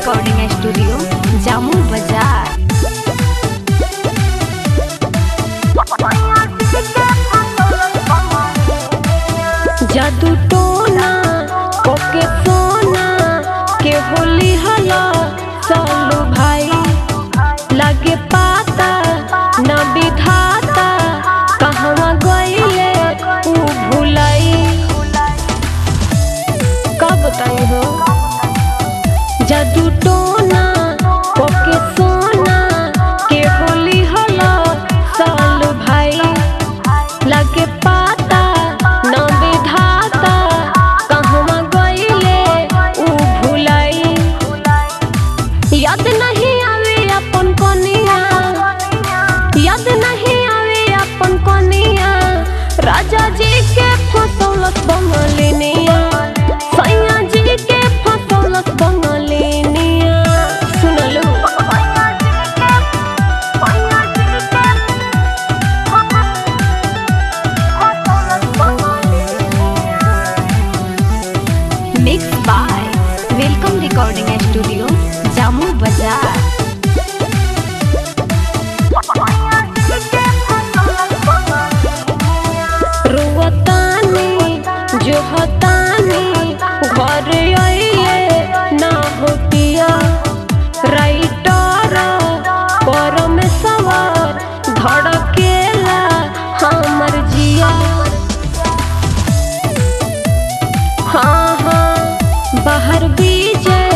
recording studio जामू बाजार जादू टोना ओके सोना के होली हला सालू भाई लगे पाता न विधाता कहवा गईले ऊ भुलाई कब बताई हो जादू टोना ओके सोना के होली हला सालू भाई लगे पाता न विधाता कहवा गईले ऊ भुलाई याद नहीं आवे अपन कनिया याद नहीं आवे अपन कनिया राजा जी के फसौलत बंगलिनिया सैया जी के फसौलत बंगलिनिया सुनलू mix by welcome recording studio जामू बाजार रुवतानी जो हतानी घर आइए ना होतिया राइटर पर में सवार धड़केला हमर जिया हाँ हाँ बाहर बीजे